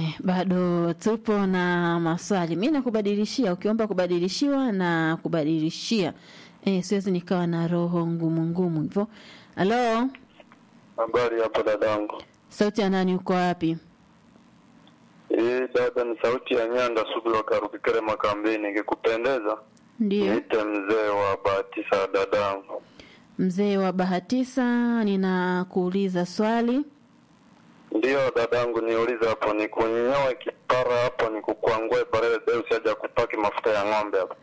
Eh, bado tupo na maswali. Mi nakubadilishia, ukiomba kubadilishiwa na kubadilishia. Eh, siwezi nikawa na roho ngumu ngumu hivyo. Halo, Habari hapo dadangu. sauti ya nani? Uko wapi? Hii dada ni sauti ya Nyanda Subira Karukikere Makambini. Ikikupendeza Ndio, niite mzee wa Bahatisa dadangu. mzee wa Bahatisa, ninakuuliza swali. Ndiyo dadangu, niulize hapo, nikunyoe kipara hapo, nikukwangue barele deu siaja kupaki mafuta ya ng'ombe hapo.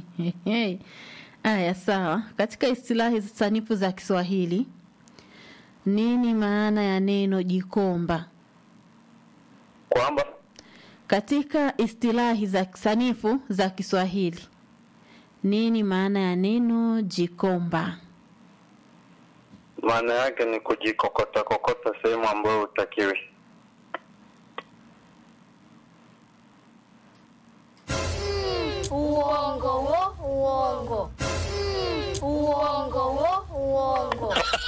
Aya, sawa. Katika istilahi sanifu za Kiswahili, nini maana ya neno jikomba? Kwamba Katika istilahi za sanifu za Kiswahili, nini maana ya neno jikomba? maana yake ni kujikokota kokota sehemu ambayo hutakiwi. Uongo wo, uongo. Mm, Uongo wo, uongo.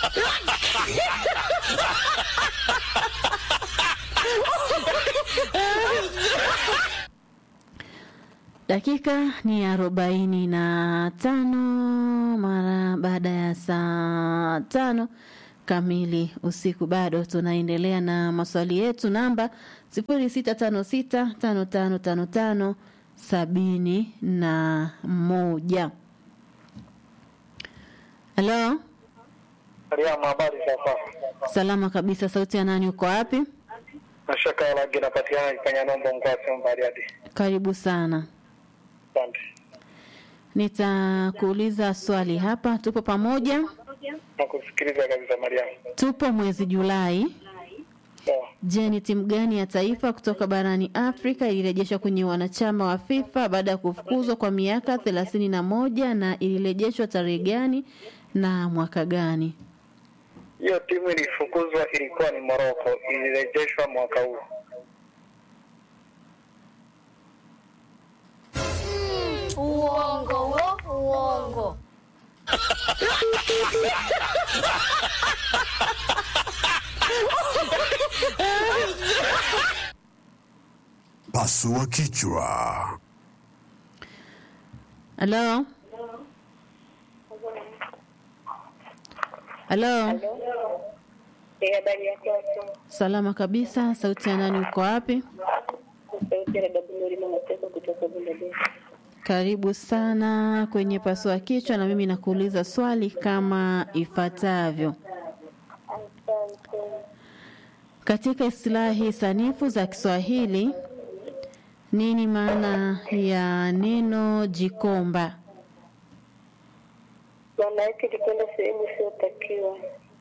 Dakika ni arobaini na tano mara baada ya saa tano kamili usiku. Bado tunaendelea na maswali yetu, namba sifuri sita tano sita tano tano tano tano sabini na moja. Halo, Mariamu, habari sasa? salama kabisa. Sauti ya nani? Uko wapi? Mashaka ya lagi napatikana kwenye nombo Ngwase Mbariadi. Karibu sana. Asante. Nitakuuliza swali hapa. Tupo pamoja, Nakusikiliza kabisa Mariamu. tupo mwezi Julai. Sawa. Je, ni timu gani ya taifa kutoka barani Afrika ilirejeshwa kwenye wanachama wa FIFA baada ya kufukuzwa kwa miaka thelathini na moja na ilirejeshwa tarehe gani na mwaka gani? Hiyo timu ilifukuzwa ilikuwa ni Morocco, ilirejeshwa mwaka huu. Uongo wo, uongo. Pasua kichwa. Halo, halo, Eh, habari ya kwako? salama kabisa. Sauti ya nani? Uko wapi? Sauti ya dada Bunuri Mateso kutoka Bundadesi. Karibu sana kwenye pasua kichwa, na mimi nakuuliza swali kama ifuatavyo. Asante. Katika istilahi sanifu za Kiswahili, nini maana ya neno jikomba? Maana yake ni kwenda sehemu isiyotakiwa.